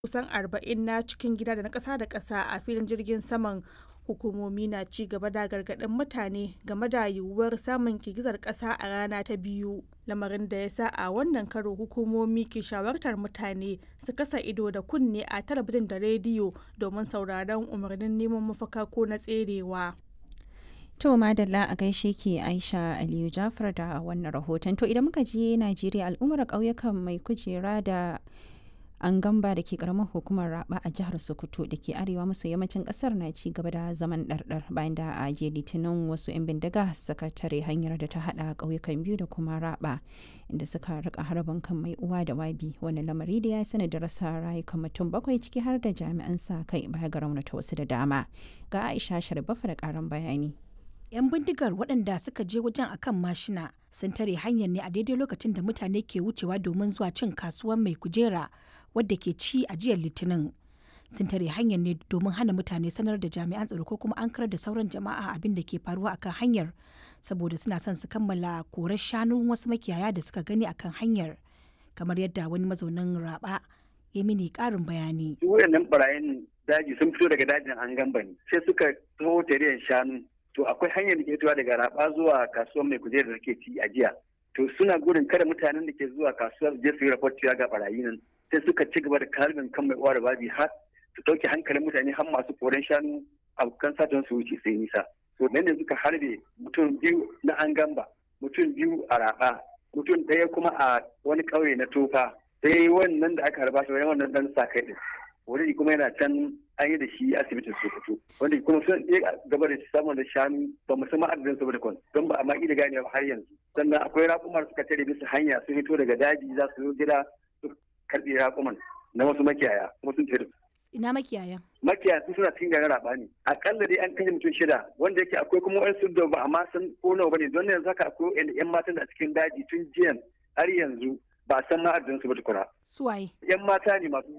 kusan 40 na cikin gida da na ƙasa da ƙasa a filin jirgin saman hukumomi na ci gaba da gargaɗin mutane game da yiwuwar samun girgizar ƙasa a rana ta biyu lamarin da ya sa a wannan karo hukumomi ke shawartar mutane su kasa ido da kunne a talabijin da rediyo domin sauraron umarnin neman mafaka ko na tserewa. To madalla a gaishe ke Aisha Aliyu Jafar da wannan rahoton. To idan muka je Najeriya al'ummar ƙauyukan mai kujera da an gamba da ke karamar hukumar raba a jihar sokoto da ke arewa maso yammacin kasar na ci gaba da zaman ɗarɗar bayan da a je litinin wasu 'yan bindiga suka tare hanyar da ta hada ƙauyukan biyu da kuma raba inda suka rika harbin kan mai uwa da wabi wani lamari da ya sani da rasa rayukan mutum bakwai ciki har da jami'an sa kai baya ga raunata wasu da dama ga aisha sharbafa da karan bayani 'yan bindigar waɗanda suka je wajen akan mashina sun tare hanyar ne a daidai lokacin da mutane ke wucewa domin zuwa cin kasuwar mai kujera wadda ke ci a jiyar litinin sun tare hanyar ne domin hana mutane sanar da jami'an tsaro ko kuma an karar da sauran jama'a abin da ke faruwa akan hanyar saboda suna son su kammala korar shanun wasu makiyaya da suka gani akan hanyar kamar yadda wani mazaunin raba ya mini karin bayani. wayannan barayin daji sun fito daga dajin an gamba ne sai suka taho tare shanu to akwai hanyar da ke fitowa daga raba zuwa kasuwar mai kujerar da ke ci a jiya to suna gudun kada mutanen da ke zuwa kasuwar je su yi raport ga barayi nan sai suka ci gaba da kalbin kan mai uwa da babi har su ɗauke hankalin mutane har masu koren shanu abokan satan su wuce sai nisa to nan ne suka harbe mutum biyu na an gamba mutum biyu a raba mutum ɗaya kuma a wani ƙauye na tofa sai wannan da aka harba shi wannan dan sa kai din wani kuma yana can an yi da shi asibitin sokoto wanda kuma sun iya gaba da samun da shanu ba mu san adadin su ba da kwan don ba a ma da gane har yanzu sannan akwai raƙumar suka tare bisa hanya sun fito daga daji za su zo gida su karɓi raƙuman na wasu makiyaya kuma sun tare ina makiyaya makiyaya sun suna cikin garin raba ne akalla dai an kashe mutum shida wanda yake akwai kuma wani da ba amma san ko nawa bane don yanzu haka akwai yan matan a cikin daji tun jiyan har yanzu ba a san ma adadin su ba tukuna suwaye yan mata ne masu